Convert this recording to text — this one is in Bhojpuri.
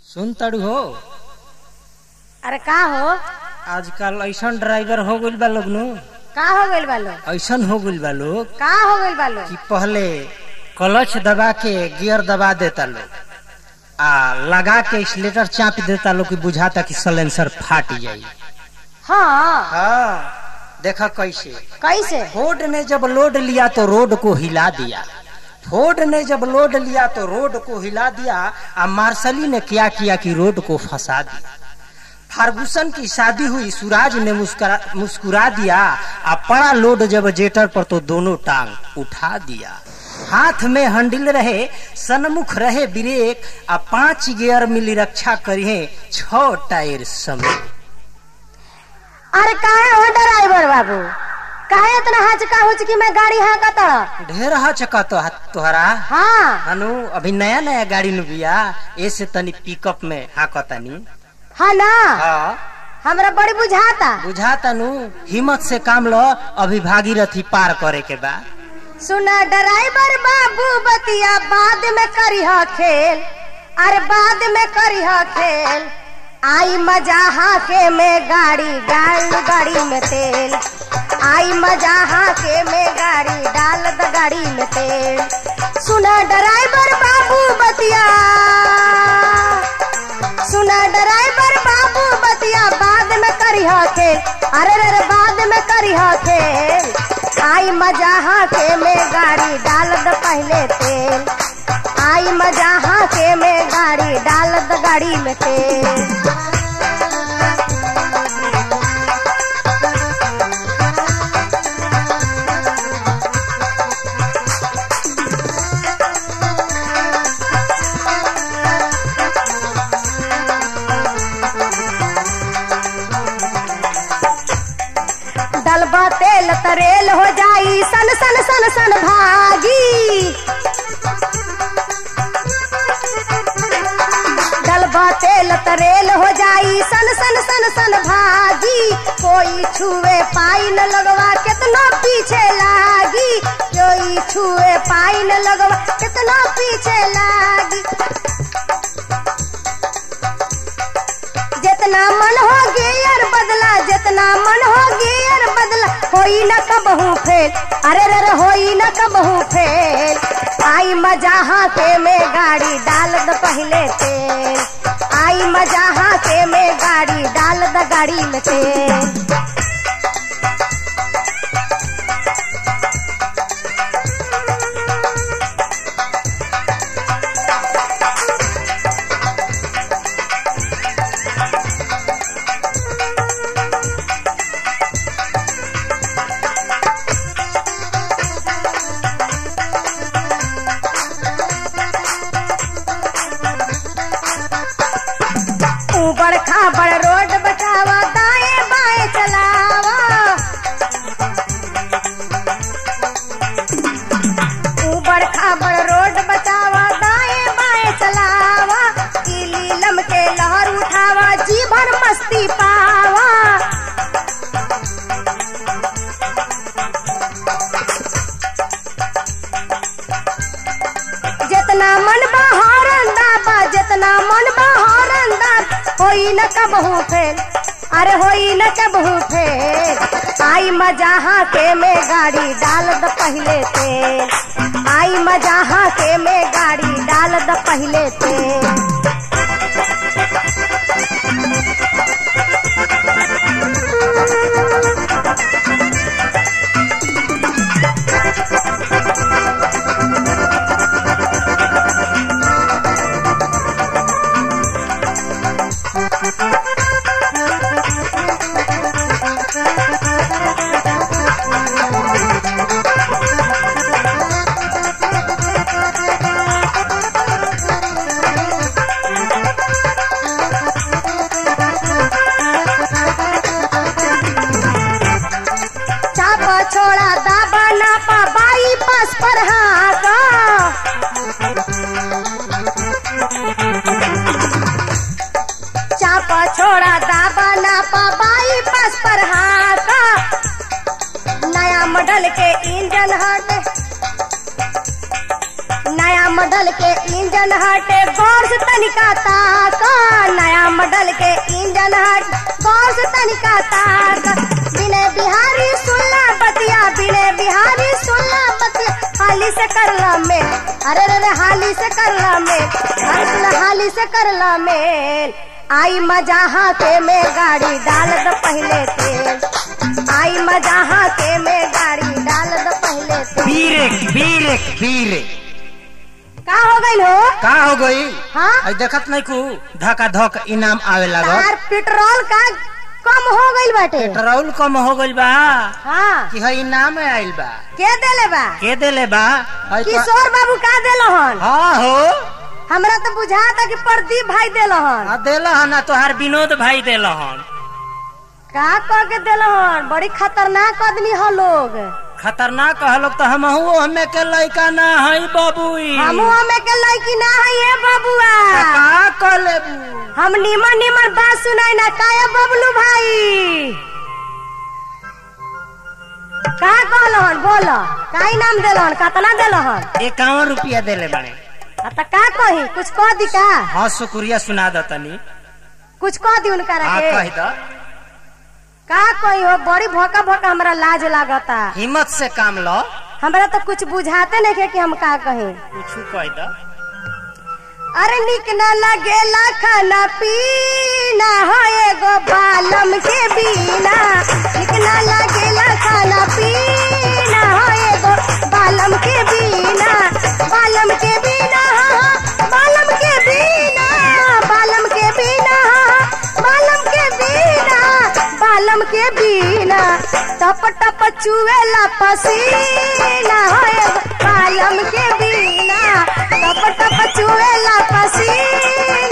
सुन तड़ू हो अरे का हो आजकल ऐसन ड्राइवर हो गइल बा लोग नु का हो गइल बा लोग ऐसन हो गइल बा लोग का हो गइल बा लोग कि पहले क्लच दबा के गियर दबा देता लोग आ लगा के स्लेटर चाप देता लोग कि बुझाता कि सलेंसर फाट जाई हाँ हाँ देखा कैसे कैसे फोर्ड ने जब लोड लिया तो रोड को हिला दिया फोर्ड ने जब लोड लिया तो रोड को हिला दिया और मार्शली ने क्या किया कि रोड को फंसा दिया फार्गुसन की शादी हुई सूरज ने मुस्कुरा मुस्कुरा दिया और पड़ा लोड जब जेटर पर तो दोनों टांग उठा दिया हाथ में हंडिल रहे सन्मुख रहे ब्रेक आ पांच गियर मिली रक्षा करिए छ टायर समेत अरे काहे हो ड्राइवर बाबू काहे इतना हचका हुचकी में गाड़ी हाँकत ढेर चका तो तोहरा हाँ हनु अभी नया नया गाड़ी नु बिया ऐसे तनी पिकअप में हाकतानी हाँ ना हाँ हमरा बड़ी बुझाता बुझा तनु हिम्मत से काम लो अभी भागीरथी पार करे के बा सुना ड्राइवर बाबू बतिया बाद में करिह खेल अरे बाद में करिह खेल आई मजा हाके में गाड़ी डाल गाड़ी में तेल आई मजा हाके में गाड़ी डाल द गाड़ी में तेल सुना ड्राइवर बाबू बतिया सुना ड्राइवर बाबू बतिया बाद में करिह खेल अरे रे रे बाद में करिह खेल आई मजा हाके में गाड़ी डाल द पहले तेल आई मजा हाके में गाड़ी डाल द गाड़ी में तेल डलबा तेल तरेल हो जाई सन सन सन सन भागी डलबा तेल तरेल हो जाई सन सन सन सन भागी कोई छुए पाई न लगवा कितना पीछे लागी कोई छुए पाई न लगवा कितना पीछे लागी जितना मन हो गियर बदला जितना मन हो गियर बदला होई न कबहू फेल अरे रे रे होई न कबहू फेल आई मजा हाथे में गाड़ी डाल द पहले तेल आई मजा हाथे में गाड़ी डाल द गाड़ी में तेल ऊबड़ खाबड़ रोड बचावा दाएं बाएं चलावा ऊबड़ खाबड़ रोड बचावा दाएं बाएं चलावा ई लीलम के लहर उठावा जी भर मस्ती पावा जितना मन बहारन दाबा जितना मन बहारन दाब होई न कबहू फेल अरे होई न कबहू फेल आई मजा हाके में गाड़ी डाल द पहले तेल आई मजा हाके में गाड़ी डाल द पहले तेल चापा छोड़ा दाबा नापा बाई पास पर हाका चापा छोड़ा दाबा नापा बाई पास पर हाका नया मॉडल के इंजन हट नया मॉडल के इंजन हटे गौर से तनिका ताका मॉडल के इंजन हट बॉस तनिका ताक बिने बिहारी सुनला बतिया बिने बिहारी सुनला बतिया हाली से करला में अरे रे रे हाली से करला में अरे सुन हाली से करला में आई मजा हाथे में गाड़ी डाल दो पहले तेल आई मजा हाथे में गाड़ी डाल दो पहले तेल बीरेक बीरेक बीरेक का हो गई हो का हो गई हाँ आई देखत नहीं कु धका धक इनाम आवे लागल तार पेट्रोल का कम हो गई बाटे पेट्रोल कम हो गइल बा हाँ कि है इनाम आइल बा के देले बा के देले बा आई तो- किशोर बाबू का देलहन हाँ हो हमरा तो बुझाता कि प्रदीप भाई देलहन हाँ देला हन ना तोहार विनोद भाई देला हन का कह के देलहन बड़ी खतरनाक आदमी हो लोग खतरनाक कहलोग तो हम हमें के लइका ना हई बबुई हमू हमें के लड़की ना है ये बबुआ का कर लेबू हम निमन निमन बात सुनाई ना काया बबलू भाई का कहलहन बोल का इनाम देलहन कतना देलहन इक्यावन रुपया देले बड़े आ त का कही कुछ कह दी का हाँ शुक्रिया सुना दो तनी कुछ कह दी उनका हाँ के कह दो का कही हो बड़ी भोका भोका हमरा लाज लागता हिम्मत से काम लो हमरा तो कुछ बुझाते नहीं के कि हम का कही कुछ कह दो अरे निक न लगेला खाना पीना हो एगो बालम के बिना निक न लगेला खाना पीना हो एगो बालम के बिना बालम के बिना हाँ, बालम के बिना बालम के बिना हाँ, बालम के बिना बालम के बिना टप टप चुएला पसीना हो एगो बालम के बिना टप टप चुएला पसीना